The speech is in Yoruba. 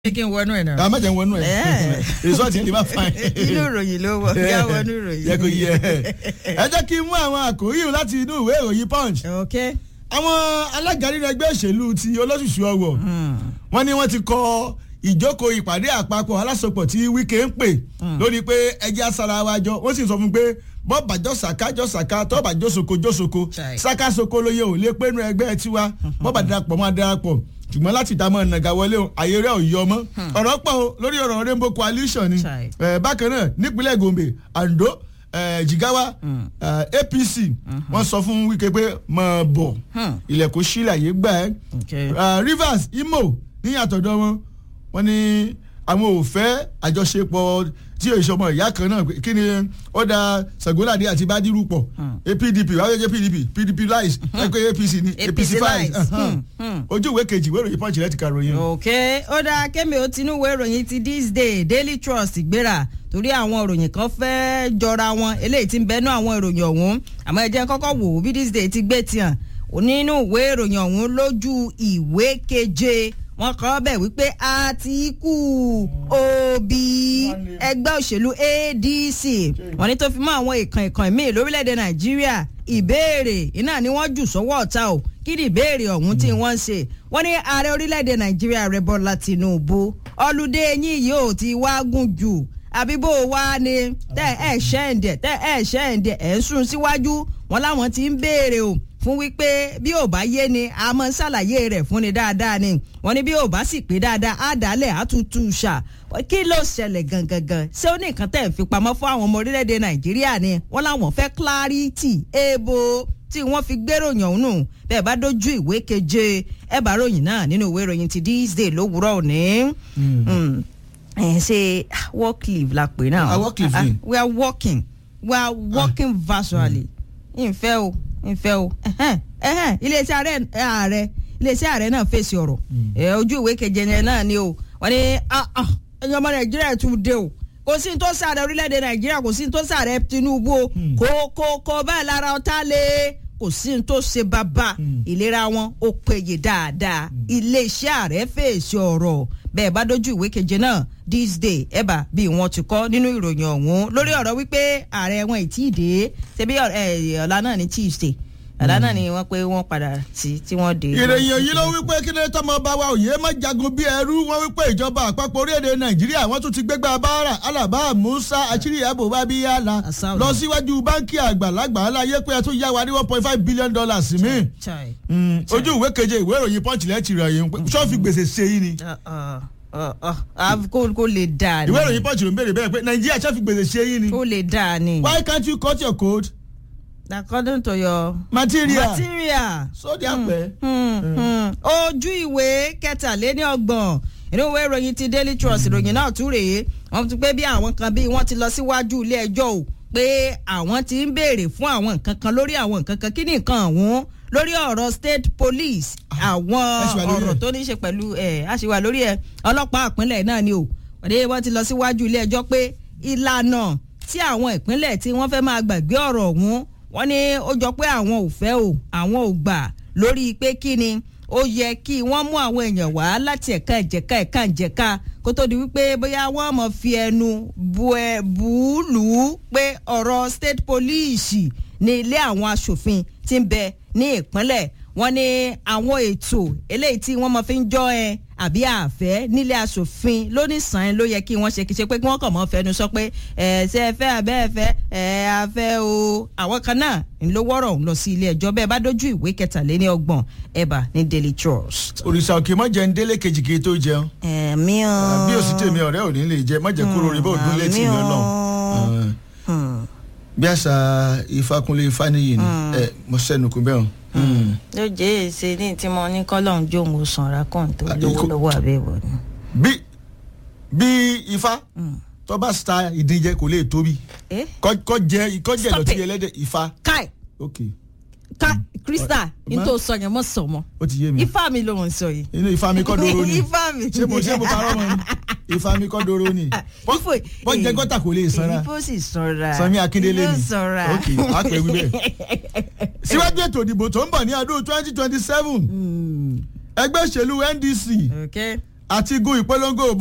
kí n wọnú ẹ̀ náà. a má jẹ́ ń wọnú ẹ̀ Eh. result yẹn lè má fa inú ìròyìn ló wọ kí á wọnú ìròyìn. yẹ kó yẹ ẹ jẹ́ kí n mú àwọn àkòrí yìí láti inú ìwé ìròyìn punch ok. àwọn alága nínú ẹgbẹ́ òṣèlú ti olóṣùṣù ọwọ̀ wọ́n ní wọ́n ti kọ ìjókòó ìpàdé àpapọ̀ alásopọ̀ tí wíkẹ́ ń pè lórí pé ẹjẹ́ asara wa jọ wọ́n sì sọ fún pé bọ́ọ̀bà jọ sàká jọ sàká tọ́ọ̀bà jọ soko jọ soko Chai. sàká soko lóye ò lè pé nu ẹgbẹ́ tiwa bọ́ọ̀bà darapọ̀ máa darapọ̀ ṣùgbọ́n láti dààmú nàgà wọlé o àyè rẹ̀ ò yọ mọ́ ọ̀rọ̀ pọ̀ o lórí ọ̀rọ̀ rainbow coalition ni Chai. Eh, bákan náà nípínlẹ̀ gombe ando eh, jigawa eh, apc wọ́n sọ fún wíkẹ́ pé máa bọ̀ Hmm. ilẹ̀kùn sílẹ̀ àyè gbà ẹ́ Okay. Uh, rivers imo ní àtọ̀dọ̀ wọn wọn ní àwọn ò fẹ́ àjọṣepọ̀ tí èso ọmọ ìyá kan náà kí ni ó da sagolade àti badiru pọ̀ apdp wáyé jẹ́ pdp pdp lies ẹgbẹ́ apc ní apc APC files lies. uh-huh. Hmm, hmm. ojú ìwé kejì ìwé ìròyìn punch rẹ ti ka ròyìn. ok ó dáa kémi ó tinú ìwé ìròyìn ti this day daily trust gbéra torí àwọn ìròyìn kan fẹ́ jọra wọn eléyìí ti ń bẹnu àwọn ìròyìn ọ̀hún àmọ́ ẹ jẹ́ kọ́kọ́ wò ó bí this day ti gbé tiàn nínú ìwé ìròyìn ọ̀hún lójú ìwé keje wọ́n kọ́ bẹ̀ wípé àtìkù òbí ẹgbẹ́ òṣèlú adc wọ́n ní tó fi mọ́ àwọn ìkàn ìkàn míì lórílẹ̀‐èdè nàìjíríà ìbéèrè iná ni wọ́n jù sọ́wọ́ ọ̀tá o kí ni ìbéèrè ọ̀hún tí wọ́n ń ṣe wọ́n ní ààrẹ orílẹ̀‐èdè nàìjíríà rẹ̀ bọ́lá tìǹbù ọlùdé yín yìí ò ti wá gùn jù àbí bó o wá ni tẹ ẹ ṣẹ́ǹdẹ̀ tẹ ẹ ṣẹ́ǹdẹ̀ ẹ̀ ń sún síwájú wọn láwọn ti ń béèrè o fún wípé bí ò bá yé ni a máa ń ṣàlàyé rẹ̀ fún ni dáadáa ni wọ́n ní bí ò bá sì pé dáadáa á dálẹ̀ á tún tú u ṣà kí ló ṣẹlẹ̀ gangan ṣé ó ní nǹkan tẹ̀ ń fi pamọ́ fún àwọn ọmọ orílẹ̀-èdè nàìjíríà ni wọ́n láwọn fẹ́ clarity ebo tí wọ́n fi gbéròyìn ọ̀hún nù bẹ́ẹ̀ bá dójú ìwé keje ẹ bá ròyìn náà nínú ìwé ìròyìn ti this day lówùúrọ̀ òní. Mm ẹ ṣe work leave la pè náà Ah, work leave ni. we are working we are working virtually ìfẹ́ o ìfẹ́ o ẹ̀hẹ́n, ẹ̀hẹ́n, iléeṣẹ́ ààrẹ ààrẹ iléeṣẹ́ ààrẹ náà fèsì ọ̀rọ̀ ẹ̀, ojú ìwé keje yẹn náà ni o wọ́n ní ah, ah, ẹ̀yin ọmọ nàìjíríà tún dé o kò sí ní tó sàrẹ orílẹ̀-èdè nàìjíríà kò sí ní tó sàrẹ tinubu o kò kò kò báyìí lára ọ̀tá lé kò sí ní tó ṣe bàbá ìlera wọn ó péye dáadáa iléeṣẹ́ ààrẹ fèsì ọ̀rọ̀ bẹ́ẹ̀ bá dójú ìwé keje náà this day ẹ̀bà bí wọ́n ti kọ́ nínú ìròyìn ọ̀hún lórí ọ̀rọ̀ wípé ààrẹ wọn ì tí ì dé ṣebí ọ̀- ẹ̀, ọ̀la náà ní tuesday ọ̀la náà ni wọ́n pé wọ́n padà sí tí wọ́n dé. ìròyìn yìí ló wípé kí ló tọmọ bá wa òye má jagun bí ẹrú wọn wípé ìjọba àpapọ̀ orílẹ̀-èdè nàìjíríà wọ́n tún ti gbégbá báárà alaba musa achiri abo babiyala Asao. lọ síwájú báńkì àgbàlagbà aláyé pé ẹ tún yá wa ní one point five billion dollars mi Chai. ojú ìwé keje ìwé ìròyìn punch lẹ́tì rẹ̀ yìí sọ́ọ̀fì gbèsè ṣe yìí ni Uh, uh, uh, uh, ah, kó kó lè dáa ni ìwé ìròyìn punch ló ń béèrè bẹ́ẹ̀ pé nàìjíríà sọ́ọ̀fì gbèsè ṣe yìí ni kó lè dáa ni. why can't you cut your coat according to your material material. so di apẹ. Hmm, hmm. ojú ìwé kẹtàléní ọgbọ̀n inú ìwé ìròyìn ti daily trust ìròyìn náà tún rèé wọ́n ti pé bí àwọn kan bí wọ́n ti lọ síwájú ilé ẹjọ́ o pé àwọn ti ń béèrè fún àwọn nǹkan kan lórí àwọn nǹkan kan kí ni nǹkan ọ̀hún lórí ọ̀rọ̀ state police àwọn ẹ ṣì wà lórí ọ̀rọ̀ ẹ̀. tó ní í ṣe pẹ̀lú ẹ̀ àṣìwà lórí ẹ̀ ọlọ́pàá ìpínlẹ̀ náà ni o òde wọ́n ti lọ síwájú ilé ẹjọ́ pé ìlànà tí àwọn ìpínlẹ̀ tí wọ́n fẹ́ máa gbàgbé ọ̀rọ̀ ọ̀hún wọ́n ní ó jọ pé àwọn ò fẹ́ o àwọn ò gbà lórí pé kí ni ó yẹ kí wọ́n mú àwọn èèyàn wá láti ẹ̀ka ìjẹ̀ka ẹ̀ka ìjẹ̀ka kó tó di wípé bóyá wọ́n mọ̀ fi ẹnu bu ẹ bù ú lù ú pé ọ̀rọ̀ state police ní ilé àwọn aṣòfin ti ń bẹ ní ìpínlẹ̀ wọ́n ní àwọn ètò eléyìí tí wọ́n mọ̀ fi ń jọ ẹ àbí àfẹ́ nílé aṣòfin lónìsàn ló yẹ kí wọ́n ṣe kí ṣe pé kí wọ́n kàn mọ́ fẹnu sọ pé ẹ ṣe ẹ fẹ́ abẹ́ ẹ fẹ́ ẹ afẹ́ o àwọn kan náà ń ló wọ́rọ̀ ń lọ sí ilé ẹjọ́ bẹ́ẹ̀ bá dójú ìwé kẹtàléní ọgbọ̀n ẹ̀bà ní daily trust. òrìṣà òkè mọ jẹun délé kejì kí n tó jẹun ẹ̀mí o. bí òsì tèmi ọ̀rẹ́ ò ní lè jẹ mọ̀jẹ̀ kúrò rí bó dún létí mi àmì o. ọlọ́run Hmm. bí àṣà ìfakunlé ifáníyì ni ẹ mo sẹ́nu kú bẹ́ẹ̀ o. ló jẹ́ èsè ní tí mo ní kọ́lọ́n jóun sanra kàn tó Ah, lówó ikú- lọ́wọ́ àbẹ̀wò ni. bí bí ifá tó bá sa ìdíjẹ kò lè tóbi Eh? kọ́ kọ́ jẹ kọ́ jẹ Stop ìdọ̀tí it. ẹlẹ́dẹ̀ ifá kai ok kai krista Ma- n tó sọ yẹn mọ sọ mọ ó ti yé mi ifá mi ló ń sọ yìí. inú ifá mi kọ́ doro ni ifá mi. ṣé mo ṣé mo parọ́ mọ́ ni ifá mi kọ́ doro ni Bọ́- Ifo- bọ́ jẹ gọ́tà kò lè sanra ifo sì sanra. Sanmi Akíndélé Yóò ni sanra. ok á pè wí bẹ́ẹ̀ síwájú ètò ìdìbò tó ń bọ̀ ní ọdún twenty twenty seven ẹgbẹ́ òṣèlú ndc okay. àti gun ìpolongo